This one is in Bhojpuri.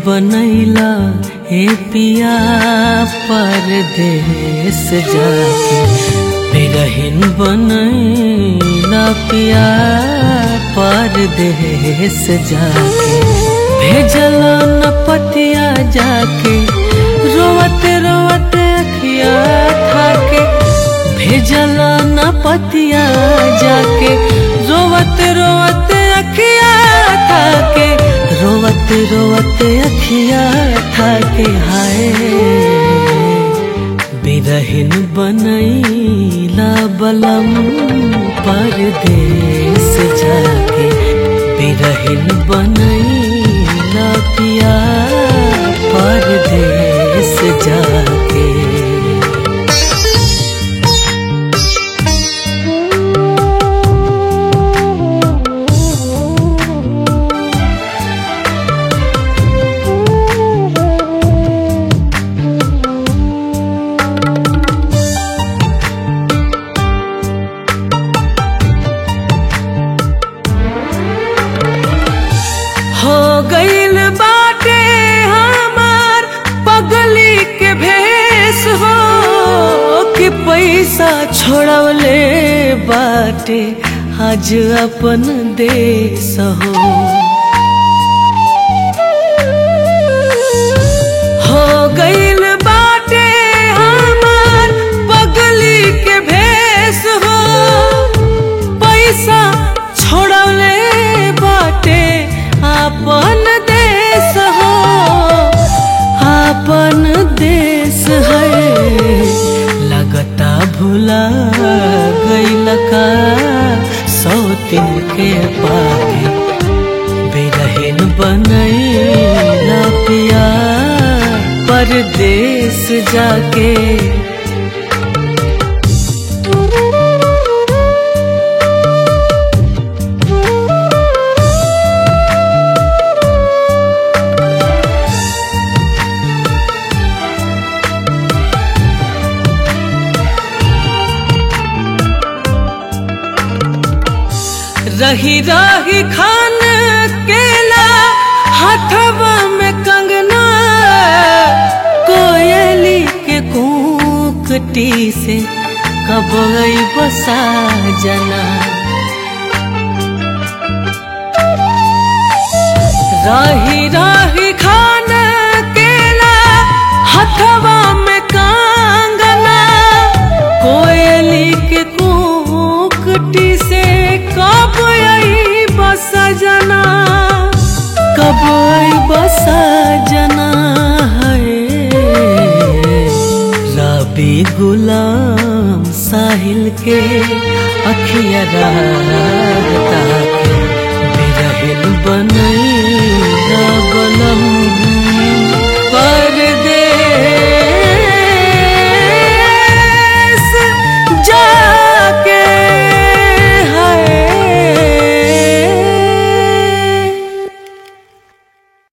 बनैला हे पिया परदेश जाके बिरहिन बनैला पिया परदेश जाके भेजल न पतिया जाके रोवत रोवत अखिया थाके भेजल न पतिया जाके रोवत रोवत अखिया थाके रोवत रोवत अखिया थाके हाय बिरहिन बनैला बलम परदेश जाके बिरहिन बनैला पिया परदेश जाके हो गईल बाटे हमार पगली के भेष हो कि पैसा छोड़वले बाटे आज अपन देश हो हो गईल बाटे हमार पगली के भेष हो पैसा छोड़ले बाटे आपन देश हो आपन देश है लगता भुला गईल का सौतिन के पाके बेरहन बनैला पिया परदेश जाके रही रही खान केला हाथवा में कंगना कोयली के कूकटी से कब बसा जना रही रही खान केला हाथवा में कंगना कोयली के कूकटी से कब आई बस जना कब आई बस जना है रबी गुलाम साहिल के अखिया राता के बिरहिन बना